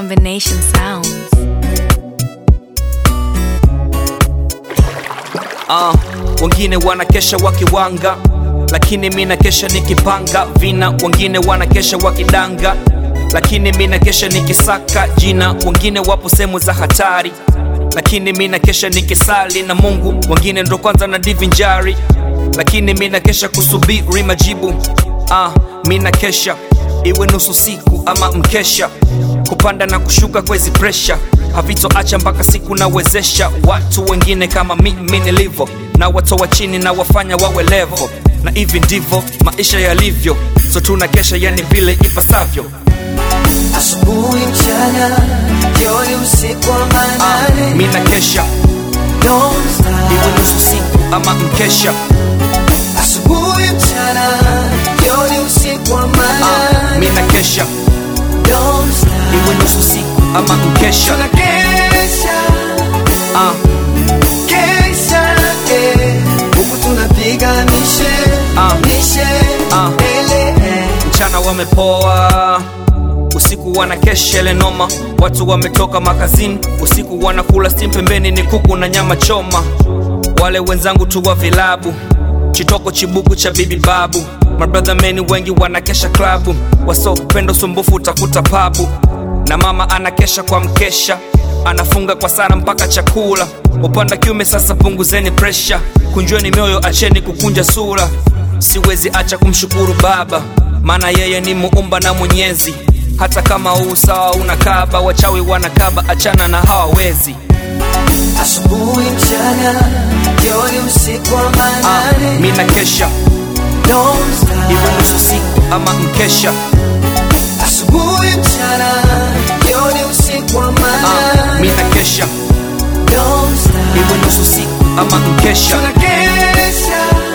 combination sounds. uh, wengine wanakesha wakiwanga lakini mi nakesha nikipanga vina wengine wanakesha wakidanga lakini mi nakesha nikisaka jina wengine wapo sehemu za hatari lakini mi nakesha nikisali na mungu wengine ndo kwanza na divinjari lakini mi nakesha kusubiri majibu uh, mi nakesha iwe nusu siku ama mkesha kupanda na kushuka kwezi presha havitoacha mpaka siku nawezesha watu wengine kama mimi nilivyo na watoa chini na wafanya wawe levo na hivi ndivyo maisha yalivyo so tuna kesha yani vile ipasavyo asubuhi mchana jioni usiku wa manane mi na kesha Don't stop. iwe nusu siku ama mkesha asubuhi mchana jioni usiku wa mi manane na kesha Don't stop. iwe nusu siku ama mkesha tunakesha uh, kesha eh. huku tunapiga mishe Ah. mishe Ah. ele eh. mchana wamepoa usiku wanakesha ile noma watu wametoka makazini usiku wanakula stim pembeni ni kuku na nyama choma wale wenzangu tu wa vilabu chitoko chibuku cha bibi babu mabradha meni wengi wanakesha klabu wasopenda usumbufu utakuta pabu na mama anakesha kwa mkesha anafunga kwa sara mpaka chakula upanda kiume sasa punguzeni presha kunjweni mioyo acheni kukunja sura siwezi acha kumshukuru baba maana yeye ni muumba na mwenyezi hata kama huu sawa unakaba wachawi wanakaba achana na hawawezi asubuhi mchana jioni usiku wa ah, manane mi na kesha Don't stop. iwe nusu siku ama mkesha asubuhi mchana jioni usiku wa ah, mi manane na kesha Don't stop. iwe nusu siku ama mkesha tunakesha